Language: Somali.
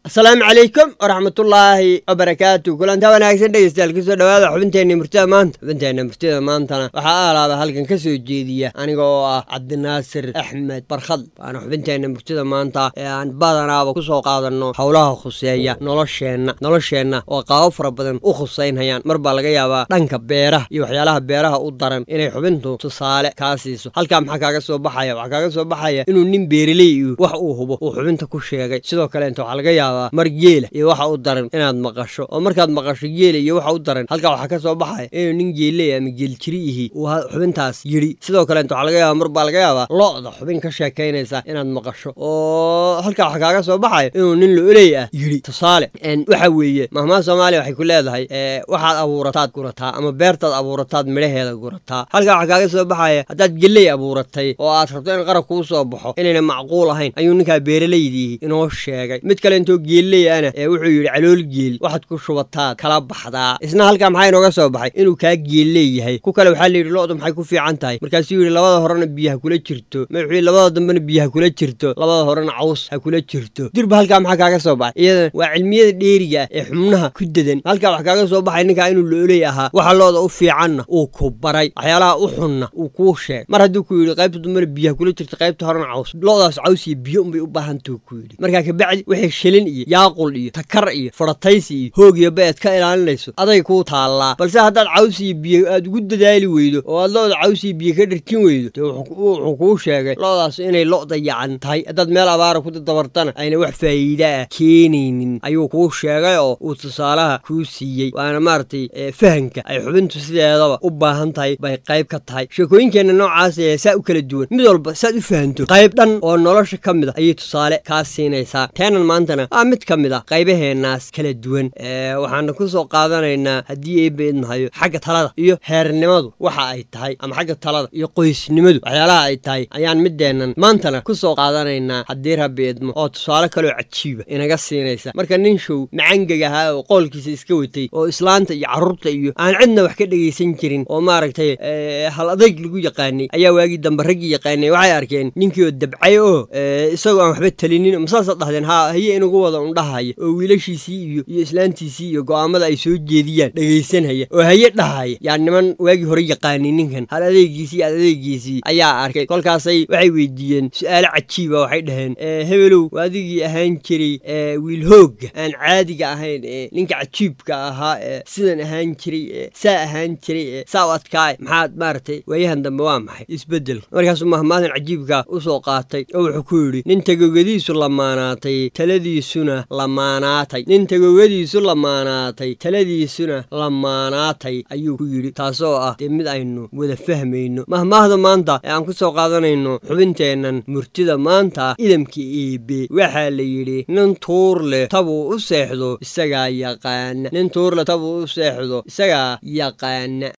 asalaamu calaykum waraxmatullaahi wabarakaatu kulantaa wanaagsan dhegeystayaal kusoo dhawaada xubinteenna murtida maanta xubinteenna murtida maantana waxaa aalaaba halkan ka soo jeediya aniga oo ah cabdinaasir axmed barkhad waana xubinteenna murtida maanta ee aan badanaaba kusoo qaadanno howlaha khuseeya nolosheenna nolosheenna oo qaabo fara badan u khuseynhayaan mar baa laga yaabaa dhanka beeraha iyo waxyaalaha beeraha u daran inay xubintu tusaale kaa siiso halkaa maxaa kaaga soo baxaya waxaa kaaga soo baxaya inuu nin beereley iyo wax uu hubo uu xubinta ku sheegay sidoo kaleenta waxaa laga yaabaa mar geela iyo waxa u daran inaad maqasho oo markaad maqasho geela iyo waxa u daran halkaa waxaa ka soo baxaya inuu nin geeley ama geeljiri ihi uu xubintaas yidhi sidoo kaleenta waxaa laga yaabaa mar baa laga yaabaa lo-da xubin ka sheekaynaysa inaad maqasho oo halkaa waxaa kaaga soo baxaya inuu nin lo-oley ah yidhi tusaale waxa weeye mahmaha soomaaliya waxay ku leedahay waxaad abuurataad gurataa ama beertaad abuurataad midhaheeda gurataa halkaa waxaa kaaga soo baxaya haddaad geley abuuratay oo aad rabto in qarab kuu soo baxo inayna macquul ahayn ayuu ninkaa beeraleydiihi inoo sheegay mid kale intoo geelley ana ee wuxuu yidhi calool geel waxaad ku shubataad kala baxdaa isna halkaa maxaa inooga soo baxay inuu kaa geelley yahay ku kale waxaa layidhi lo-du maxay ku fiican tahay markaasuu yidhi labada horena biyaha kula jirto wuxuu yidhi labada dambena biyaha kula jirto labada horena caws ha kula jirto dirba halkaa maxaa kaaga soo baxay iyadan waa cilmiyada dheeriga ah ee xubnaha ku dedan halkaa wax kaaga soo baxay ninkaa inuu looley ahaa waxa looda u fiicanna uu ku baray waxyaalaha u xunna uu kuu sheeg mar hadduu ku yidhi qaybta dambena biyaha kula jirto qaybta horena caws lo-daas caws iyo biyo unbay u baahantuu ku yidhi markaa kabacdi wixii shilin iyo yaaqul iyo takar iyo farataysi iyo hoog iyo beed ka ilaalinayso aday kuu taallaa balse haddaad caws iyo biyo aad ugu dadaali weydo oo aad lo-da caws iyo biyo ka dharkin weydo dee wuxuu kuu sheegay lo-daas inay lo dayacan tahay haddaad meel abaara ku dadabartana ayna wax faa'iida ah keenaynin ayuu kuu sheegay oo uu tusaalaha kuu siiyey waana maaragtay fahanka ay xubintu sideedaba u baahan tahay bay qayb ka tahay sheekooyinkeenna noocaas ee saa u kala duwan mid walba saad u fahanto qayb dhan oo nolosha ka mid a ayay tusaale kaa siinaysaa teenan maantana waa mid ka mid a qaybaheennaas kala duwan waxaana ku soo qaadanaynaa haddii eebba idmahayo xagga talada iyo heernimadu waxa ay tahay ama xagga talada iyo qoysnimadu waxyaalaha ay tahay ayaan mideennan maantana ku soo qaadanaynaa haddii rabbi idmo oo tusaale kaloo cajiiba inaga siinaysa marka nin show macangeg ahaa oo qoolkiisa iska watay oo islaanta iyo carruurta iyo aan cidna wax ka dhegaysan jirin oo maaragtay hal adayg lagu yaqaanay ayaa waagii dambe raggii yaqaanay waxay arkeen ninkii oo dabcay oo isagoo aan waxba talinin masaasaad dhahdeen haa haye inugu wada undhahaya oo wiilashiisii iyo iyo islaantiisii iyo go'aamada ay soo jeediyaan dhegaysanhaya oo haye dhahaya yaa niman waagii hore yaqaanay ninkan hal adeegiisii ad adeegiisii ayaa arkay kolkaasay waxay weydiiyeen su-aalo cajiiba waxay dhaheen hebelow adigii ahaan jiray wiil hoogga aan caadiga ahayn ee ninka cajiibka ahaa ee sidan ahaan jiray ee saa ahaan jiray ee saa u adkaay maxaad maaragtay waayahan dambe waa maxay isbeddelka markaasuu mahmaadan cajiibka u soo qaatay oo wuxuu ku yidhi nin tagogadiisu lamaanaatay taladiisuna lamaanaatay nin tagogadiisu lamaanaatay taladiisuna lamaanaatay ayuu ku yidhi taasoo ah dee mid aynu wada fahmayno mahmaahda maanta ee aan ku soo qaadanayno xubinteennan murtida maanta idamka eebe waxaa la yidhi nin tuur leh tabuu u seexdo isagaa yaqaana nin tuur leh tabuu u seexdo isagaa yaqaana